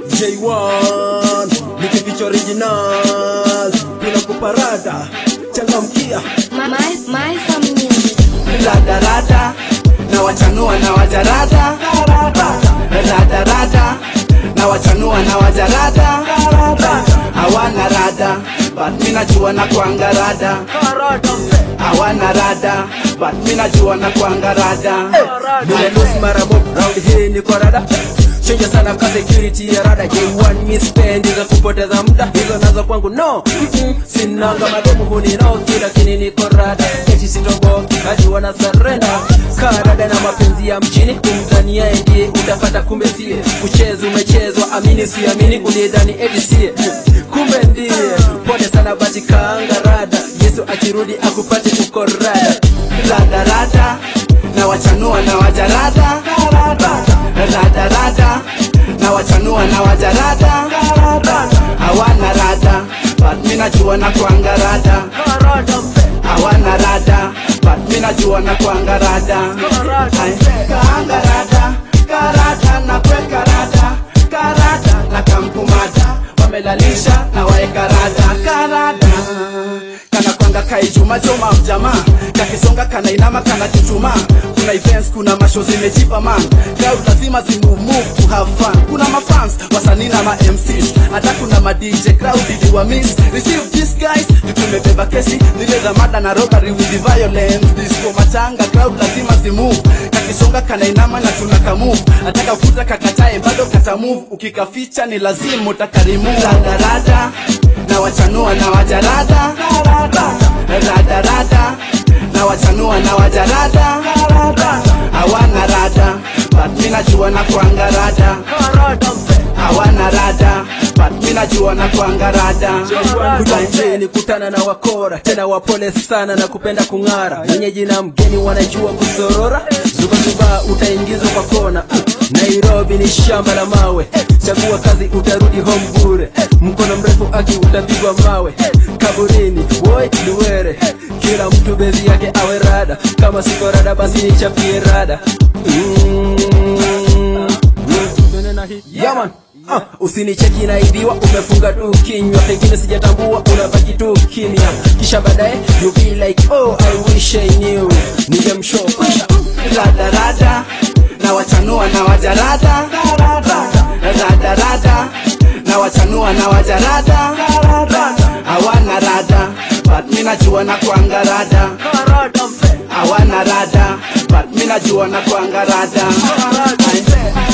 J1 nikificha original bila kuparada changamkia My, my, my some music. radarada na wachanua na wajarada radarada na wachanua na wajarada hawana rada but mi najua na kwanga rada hawana rada but mi najua na kwanga rada nimelusi mara mob round hii niko rada chenja sana ka security ya rada J1 mi spendi za kupoteza muda hizo nazo kwangu no Mm-mm. sinanga mademu huninoki lakini niko rada eti sitomboki najua na sarenda karada na mapenzi ya mjini kumdhania ndiye utapata kumbe sie kucheza umechezwa amini siamini ulidhani eti sie kumbe ndiye pole sana basi kaanga rada yesu akirudi akupate uko rada radarada na wachanua na wajarada radarada na wachanua na wajarada hawana rada but mi najua na kwanga rada hawana rada but mi najua na kwanga rada Ay, kaanga rada karada na kweka rada karada na kamkumada wamelalisha na waeka rada karada kana kwanga kaijuma joma mjamaa kakisonga kana inama kana chuchuma kuna events kuna masho zimejipa man crowd lazima zimove move to have fun kuna mafans wasanii na ma MCs hata kuna ma DJ crowd iliwa miss receive this guys tumebeba kesi zile za mada na robbery with the violence disco machanga crowd lazima zimove kakisonga kana inama na tunaka move ataka kuta kakatae bado kata move ukikaficha ni lazima utakarimu radarada na wachanua na wajarada radarada na wachanua na wajarada hawana rada but mi najua na kwanga rada hawana rada but mi najua na kwanga rada kujanjeni kutana na wakora tena wapole sana na kupenda kung'ara mwenyeji na mgeni wanajua kusorora zubazuba utaingizwa kwa kona nairobi ni shamba la mawe chagua kazi utarudi home bure mkono mrefu aki utapigwa mawe kaburini woi luwere kila mtu bezi yake awe rada kama siko rada basi nichapie rada mm. Yaman Ah, usinicheki naibiwa umefunga tu kinywa pengine sijatambua unabaki tu kimya kisha baadaye you be like oh i wish i knew ningemshow kwisha radarada na wachanua na wajarada radarada na wachanua na wajarada hawana rada but mi najua na kwanga rada hawana rada but mi najua na kwanga rada Ay,